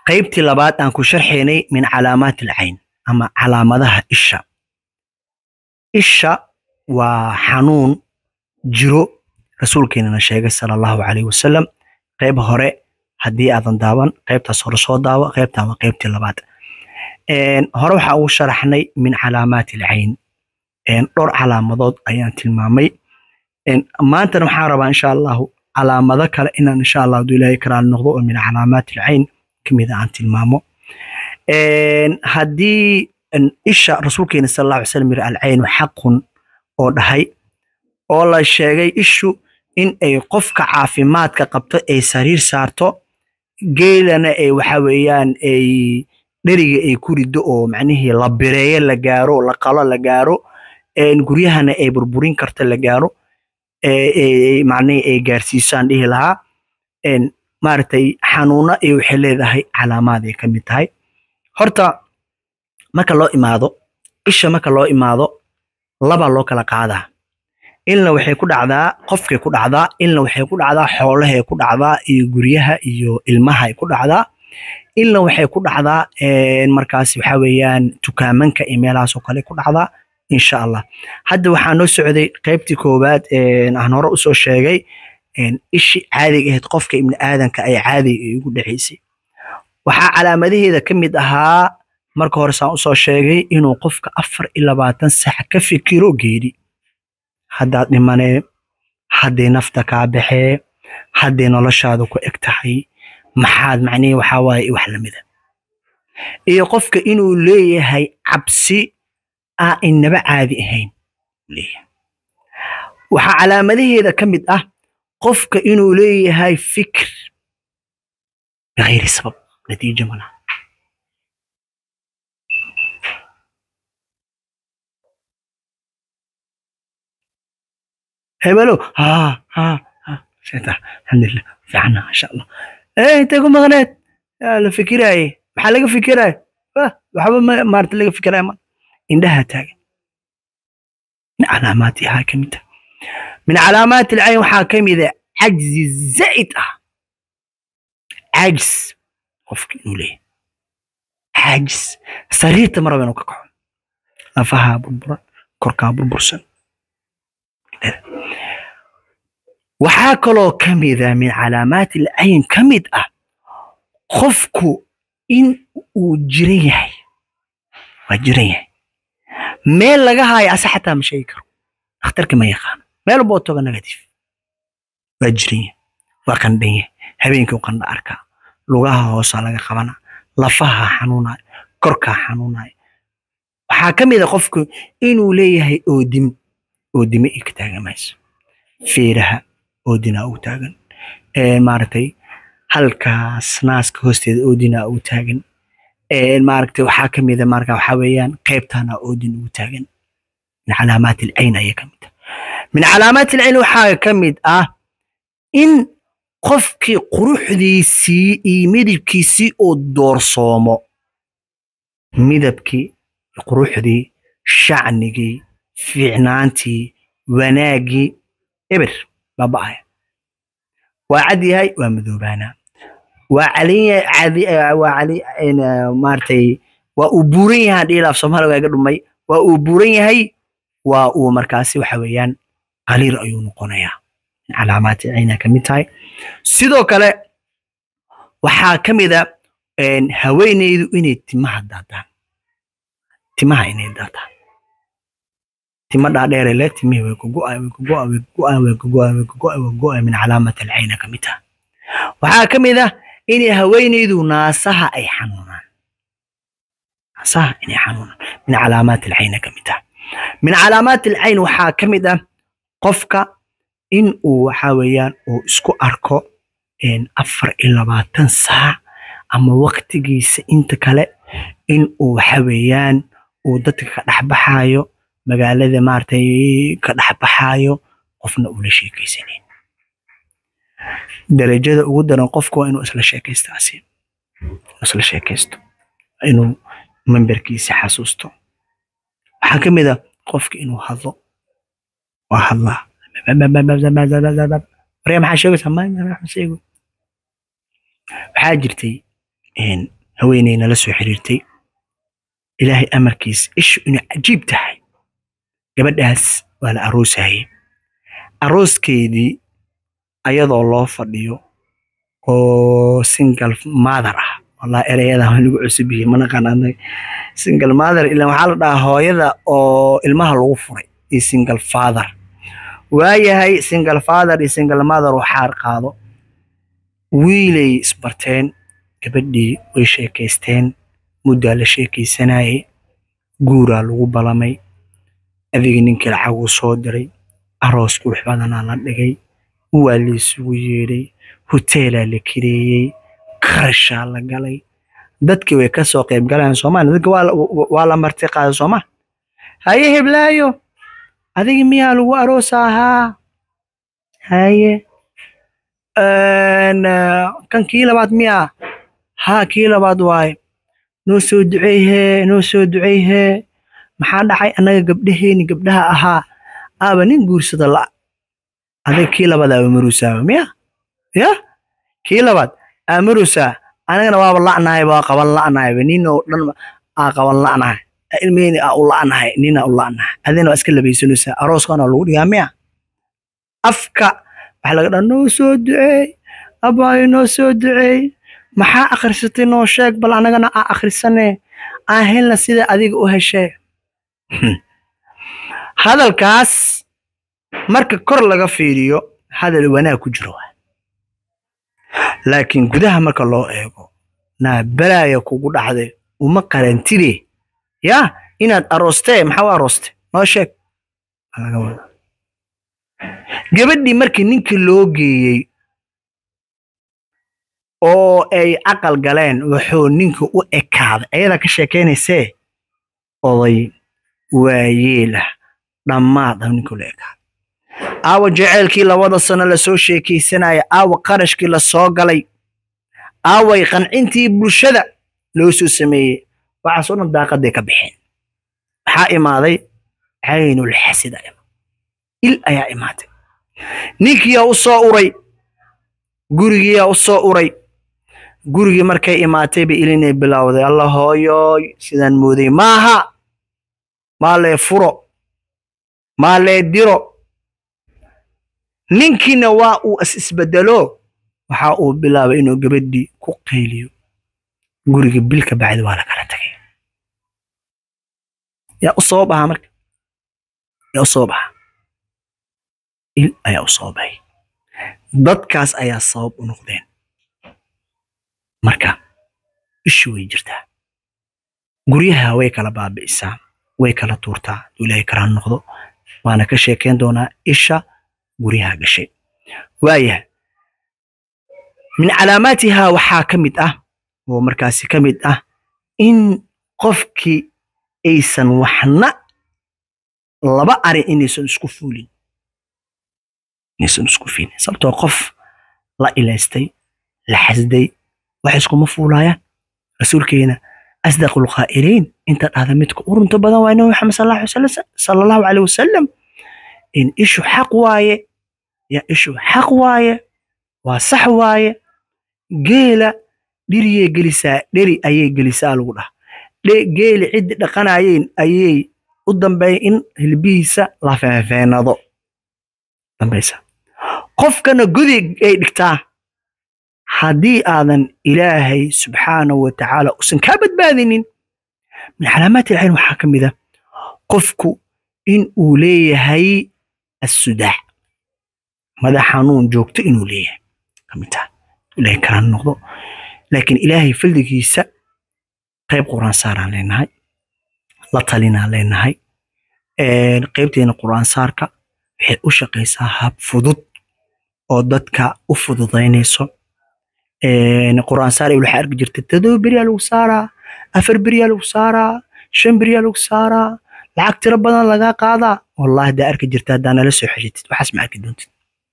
qaybtii labaad aan ku sharxaynay min calaamaati alcayn ama calaamadaha isha isha waa xanuun jiro rasuulkeenana sheegay sala allahu calayhi wasalam qayb hore haddii aadan daawan qaybtaas hore soo daawo qaybtan waa qaybtii labaad hore waxaa ugu sharaxnay min calaamaati alcayn dhowr calaamadood ayaan tilmaamay maantana waxaan rabaa insha allahu calaamado kale inaan insha allah hadduu ilaahay karaali noqdo oo min calaamaati alcayn kamid aan tilmaamo haddii isha rasuulkeena sal allahu alay slam yiri alcaynu xaqun oo dhahay oo la sheegay ishu in ay qofka caafimaadka qabto ay sariir saarto geelana ay waxa weeyaan ay dheriga ay ku riddo oo macnihii la bireeyo la gaaro la qalo la gaaro guryahana ay burburin karto la gaaro macnihii ay gaarsiisaan dhihi lahaa maaragtay xanuuno iyo waxay leedahay calaamaad ay ka mid tahay horta marka loo imaado isha marka loo imaado laba loo kala qaadaa ilna waxay ku dhacdaa qofkay ku dhacdaa ilna waxay ku dhacdaa xoolahay ku dhacdaa iyo guryaha iyo ilmahay ku dhacdaa ilna waxay ku dhacdaa markaas waxa weeyaan tukaamanka iyo meelahaas oo kale ku dhacdaa insha allah hadda waxaa noo socday qaybtii koowaad aan hore usoo sheegay ishi caadiga ahayd qofka ibni aadanka ay caadiga ay ugu dhacaysay waxaa calaamadaheeda ka mid ahaa marka hore saan usoo sheegay inuu qofka afar iyo labaatan sax ka fikiro geeri haddaad dhimanee hadday nafta kaa baxee hadday noloshaada ku eg tahay maxaad macnihii waxaa waaye wax lamida iyo qofka inuu leeyahay cabsi ah inaba caadi ahayn leeyahay waxaa calaamadaheeda ka mid ah qofka inuu leeyahay fikr bikayri sabab natiijo malaha hebelo ha ha ha sheeta alxamdulilah fiicana masha allah eh intay ku maqneed la fikiraaye maxaa laga fikiraaye waxba maarata laga fikiraaye ma indhaha taagan min calaamaati ahaa ka mid ah min calaamaati alcayn waxaa ka mida cajzi zaa'id ah cajis qofka inuu leeyahay caajis sariirta maraba inuu ka kaco lafahaa burburan korkaa burbursan waxaa kaloo ka mida min calaamaati alcayn ka mid ah qofku in uu jiran yahay waa jiran yahay meel laga haayo ase xataa ma sheegi karo dhakhtarka ma yaqaano meel boo toga negative waa jiran yahay waa qandhan yahay habeenkii u qandha arkaa lugaha hoosaa laga qabana lafaha xanuunayo korkaa xanuunayo waxaa ka mid a qofku inuu leeyahay oodim oodime i ka taagan mayso feeraha oodinaa u taagan maaragtay halkaas naaska hoosteeda oodinaa u taagan maaragtay waxaa ka mid a marka waxaa weeyaan qaybtana oodin ugu taagan min calaamaati alcayn ayay ka mid ah min calaamaati alcayn waxaa ka mid ah in qofkii quruxdiisii iyo midabkiisii uu doorsoomo midabkii quruxdii shacnigii fiicnaantii wanaaggii eber baaba'aya waa cad yahay waa madoobaanaa waa maaragtay waa uu buuran yahay dhiil af soomaaliga iga dhumay waa uu buuran yahay waa uu markaasi waxa weeyaan qaliir ayuu noqonayaa calaamaati cayna ka mid tahay sidoo kale waxaa ka mid a haweeneydu inay timaha daataan timaha inay daataan tima dhaadheere le timihii way kugo'a way kugo'a way kugo'a way kugo'a way kugo'a way kugo'a min calaamati alcayna ka mid tahay waxaa ka mid ah inay haweeneydu naasaha ay xanuunaan naasaha inay xanuunaan min calaamaati alcayna ka mid tahay min calaamaati alcayn waxaa ka mid ah qofka in uu waxa weeyaan uu isku arko afar iyo labaatan saac ama waqtigiisa inta kale in uu waxa weeyaan uu dadka ka dhexbaxayo magaalada maaragtay ka dhexbaxayo qofna uu la sheekaysanayn darajada ugu daran qofku waa inuu isla sheekaystaasi isla sheekaysto inuu memberkiisa xasuusto waxaa ka mid a qofka inuu hadlo waa hadlaa warya maxaa sheegaysaa sheego waxaa jirtay haweeney nala soo xiriirtay ilaahay amarkiis ishu inay cajiib tahay gabadhaas waa la aroosayay arooskeedii ayadoo loo fadhiyo oo single mother ah wallahi ereyada waa lagu cusub yihiin mana qanaanay single mother ilaa waxaa la dhahaa hooyada oo ilmaha lagu furay iyo single father waayahay single father iyo single mother oo xaar qaado wiilay isbarteen gabadhii way sheekaysteen muddaa la sheekaysanayay guuraa lagu balamay adigii ninkii lacaguu soo diray aroos qurux badanaa la dhigay waa la isugu yeedhay hoteelaa la kireeyey qarashaa la galay dadkii way ka soo qayb galayaan soomaaliya dadka waa la- waa la marti qaaday sooma haye heblaayo adigi miyaa lagu aroosa ahaa haye Een, eh, kan kii labaad miyaa haa kii labaad waaye noo soo duceeyhee noo soo duceeyhee maxaa dhacay annaga gabdhaheeni gabdhaha ahaa aaba nin guursada la adiga kii labaad aaba maruusaaba miya ya kii labaad aa maruusaa anigana waaba la'nahay waa qaban la'nahayba nin oo dhan aa qaban la'nahay ilmiheni aa u la'nahay nina u la'nahay adina waa iska labaysanaysaa arooskana lagu dhigaa miya afka waxaa laga dhaa noo soo duceey abaayo noo soo duceey maxaa akhrisatay noo sheeg bal anagana aa akhrisane aan helna sida adiga u heshee hadalkaas marka kor laga fiiriyo hadal wanaag ku jiro waay. laakiin gudaha marka loo eego naa balaaya kugu dhacday uma qarantide ya inaad aroostee maxaa u arooste noo sheeg Waa laga wadaa. gabadhii markii ninkii loo geeyey oo ay caqal galeen wuxuu ninka u ekaaday ayadaa ka sheekaynaysee oday waayeelah dhammaad ah ninka la ekaaday aawa jaceylkii labada sano lasoo sheekaysanaya aawa qarashkii lasoo galay aaway qancintii bulshada loo soo sameeyey waxaas oo dhan daaqaday ka baxeen maxaa imaaday caynul xasida il ayaa imaatay ninkiyaa u soo uray gurigiyaa u soo uray gurigii markay imaatay ba ilinay bilowday alla hooyooy sidaan mooday maaha maa lee furo maa lee diro ninkiina waa uu is isbedelo waxa uu bilaabay inuu gabadhii ku qayliyo gurigii bilka bacdi waa la kala tagay yaa u soo baxa marka yaa u soo baxa il ayaa u soo baxay dadkaas ayaa sabab u noqdeen marka ishu way jirtaa guryaha way kala baabi'isaa way kala tuurtaa hadduu ilaahay karaan noqdo waana ka sheekayn doonaa isha guryaha gashay waayahay min calaamaatihaa waxaa ka mid ah oo markaasi ka mid ah in qofkii aysan waxna laba arin inaysan isku fuulin inaysan isku fiilin sababtoo qof la ilaystay la xasday wax iskuma fuulaayaan rasuulkeena asdaqu lqaa'iliin inta dhahda midka u runta badan waa nabi maxamed sal allahu alay wasalam- sala allahu caleyh wasalam in ishu xaq waaye ya ishu xaq waaye waa sax waaye geela dhiriyay gelisaa dheri ayay gelisaa lagu dhaha Dhe- geeli ciddi dhaqanayeen ayay u dambeeya in hilbihiisa la feenfeenado dambaysa qofkana gudi ay dhigtaa haddii aadan ilaahay subxaanahu wa tacaala usan kaa badbaadinin min calaamaati ilcilm waxaa ka mid a qofku in uu leeyahay assudaac madax xanuun joogto inuu leeyahay ka mid taha ilaahay karaan noqdo laakiin ilaahay faldigiisa qayb quraan saaraan leenahay la talinaan leenahay Een, qaybteena quraan saarka waxay u shaqaysaa hab fudud oo dadka u fududaynayso Een, quraan saar waxaa arki jirta todoba beriyaa lagu saaraa afar beriyaa lagu saaraa shan beriyaa lagu saaraa lacag tiro badan lagaa qaadaa wallahi haddaa arki jirta haddaa nala soo xeshitid waxaas ma arki doontid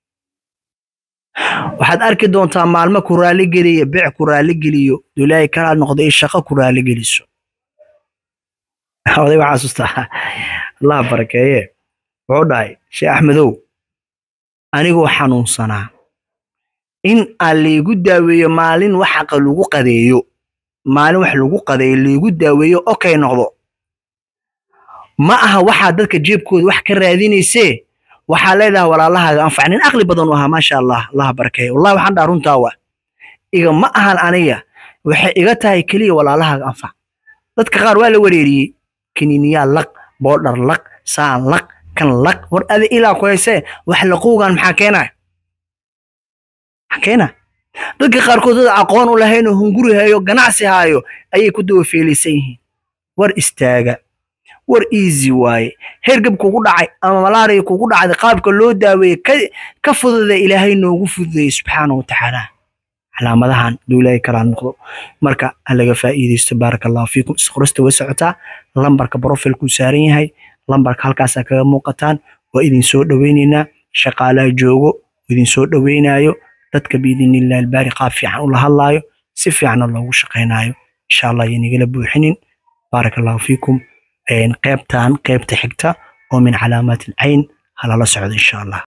waxaad arki doontaa maalmo ku raali geliya bec ku raali geliyo ilaahay kalaa noqdo in shaqo ku raali geliso oday waxaa xasuustaa allah barakeeye wuxuu dhahay sheekh axmedow anigoo xanuunsanaa in aan laygu daaweeyo maalin waxaqa lagu qadeeyo maalin wax lagu qadeeyo lagu daaweeyo okay noqdo ma aha waxaa dadka jeebkooda wax ka raadinaysee waxaa leedahay walaalahaaga anfac nin aqli badan u ahaa maasha allah allaha barakeeyo wallahi waxaan dhaha runtaa wa iga ma ahan aniga waxay iga tahay keliya walaalahaaga anfac dadka qaar waa la wareeriyey kiniiniyaa laq boodhar laq saan laq kan laq war adi ilaa ku haysee wax laqowgan maxaa keenaya maxaa keena dadka qaarkood dad aqoon u lahayn oo hunguri hayo ganacsi haayo ayay ku dawafeelaysan yihiin war istaaga war easy waaye hergab kugu dhacay ama malaria kugu dhacday qaabka loo daaweeye ka fududa ilaahay noogu fududeeyey subxaana wa tacaala calaamadahan duu ilaahay kalaa noqdo marka ha laga faa'iidaysto baaraka allahu fiikum isqorista way socotaa lambarka profilkuu saaran yahay lambarka halkaasaa kaga muuqataan waa idin soo dhoweynaynaa shaqaalaha joogo idin soo dhoweynaayo dadka biidinillahi albaari qaab fiican ula hadlaayo si fiicanna loogu shaqaynaayo insha allah yanigala buuxinin baaraka allahu fiikum qaybtan qaybta xigta oo min calaamaat alcayn halala socdo insha allah